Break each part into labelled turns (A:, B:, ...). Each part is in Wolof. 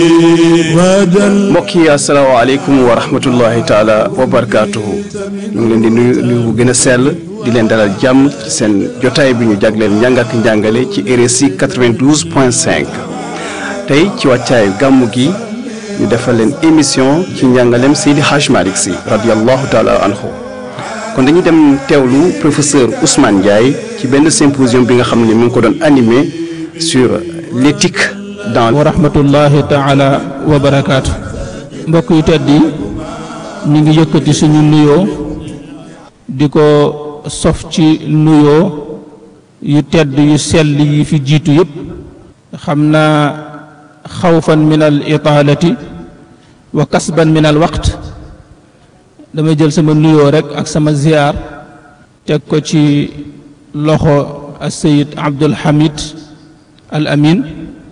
A: mbokk yi asalaamaaleykum wa rahmatullahi taala wa barakaatuhu ñu ngi leen di nuyu nuyu bu gën a sell di leen dalal jàmm ci seen jotaay bi ñu jagleel njàng ak njàngale ci RSI 92 point 5 tey ci wàccaayu gàmmu gi ñu defal leen émission ci njàngaleem Seydi Hadj Malick Sy radiallahu taala anhu kon dañuy dem teewlu professeur Ousmane Ndiaye ci benn symposium bi nga xam ne mu ngi ko doon animé sur l'éthique dans
B: wa rahmatullahi taala wa barakaatu mbokk yu tedd yi ñu ngi yëkkati suñu nuyoo di ko sof ci nuyoo yu tedd yu sell yi fi jiitu yëpp xam naa xawfan min al itaalati wa kasban min al waqt damay jël sama nuyoo rek ak sama ziyaar teg ko ci loxo al sayid abdul hamid al amin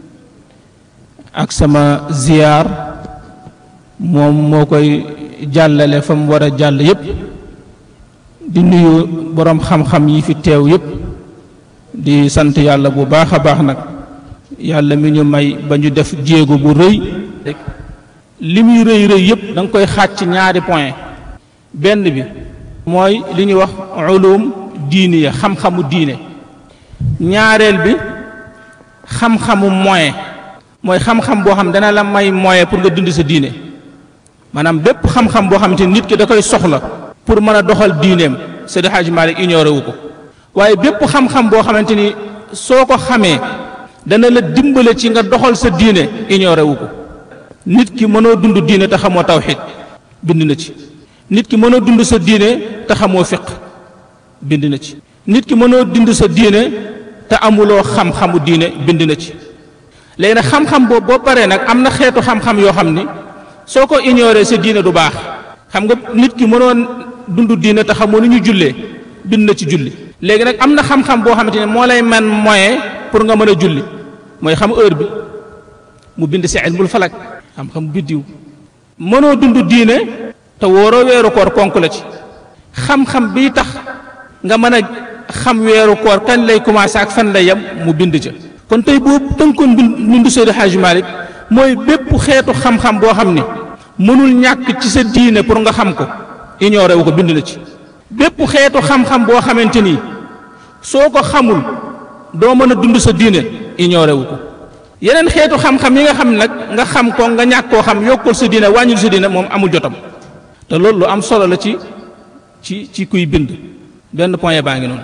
B: ak sama ziyaar moom moo koy jàllale fa mu war a jàll yépp di nuyu boroom xam-xam yi fi teew yépp di sant yàlla bu baax a baax nag yàlla mi ñu may ba ñu def jéego bu rëy li muy rëy rëy yépp da nga koy xaaj ci ñaari point benn bi mooy li ñuy wax ulum diini ya xam-xamu diine ñaareel bi xam-xamu moyen mooy xam-xam boo xam dana la may moyen pour nga dund sa diine maanaam bépp xam-xam boo xamante ni nit ki da koy soxla pour mën a doxal diineem Seydi Hadji Malick ignoré wu ko waaye bépp xam-xam boo xamante ni soo ko xamee dana la dimbale ci nga doxal sa diine ignoré wu ko nit ki mënoo dund diine te xamoo tawxid bind na ci nit ki mënoo dund sa diine te xamoo fiq bind na ci nit ki mënoo dund sa diine te amuloo xam-xamu diine bind na ci léegi nag xam-xam boobu boo paree nag am na xeetu xam-xam yoo xam ni soo ko ignoré sa diine du baax xam nga nit ki mënoon dund diine te xamoo ni ñu jullee bind na ci julli léegi nag am na xam-xam boo xamante ne moo lay man moyen pour nga mën a julli mooy xam heure bi mu bind si ilmul falak xam-xam biddiw mënoo dund diine te wóoroo weeru koor ponk la ci xam-xam bii tax nga mën a xam weeru koor kañ lay commencé ak fan lay yem mu bind ca kon tey boobu tënkoon bindu Seydi Hadji Malick mooy bépp xeetu xam-xam boo xam ni mënul ñàkk ci sa diine pour nga xam ko ignoré wu ko bind na ci bépp xeetu xam-xam boo xamante ni soo ko xamul doo mën a dund sa diine ignoré wu ko yeneen xeetu xam-xam yi nga xam nag nga xam ko nga ñàkk koo xam yokkul sa diine wàññil sa diine moom amul jotam te loolu lu am solo la ci ci ci kuy bind benn point baa ngi noonu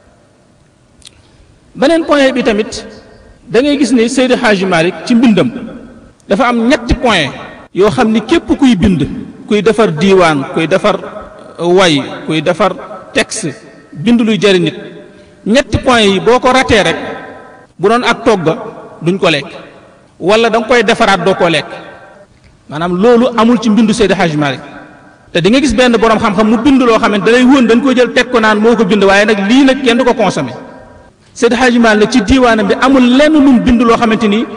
B: beneen point bi tamit da ngay gis ne Seydi Hadji Malick ci mbindam dafa am ñetti point yoo xam ni képp kuy bind kuy defar diiwaan kuy defar way kuy defar texte bind luy jëriñ nit ñetti point yi boo ko ratee rek bu doon ak togga duñ ko lekk wala da nga koy defaraat doo koo lekk maanaam loolu amul ci mbindu Seydi Hadji Malick te di nga gis benn borom xam-xam mu bind loo xam ne da lay wóon dañ ko jël teg ko naan moo ko bind waaye nag lii nag kenn du ko consommé Seydi Hadji Malick ci diiwaanam bi amul lenn lu mu bind loo xamante ni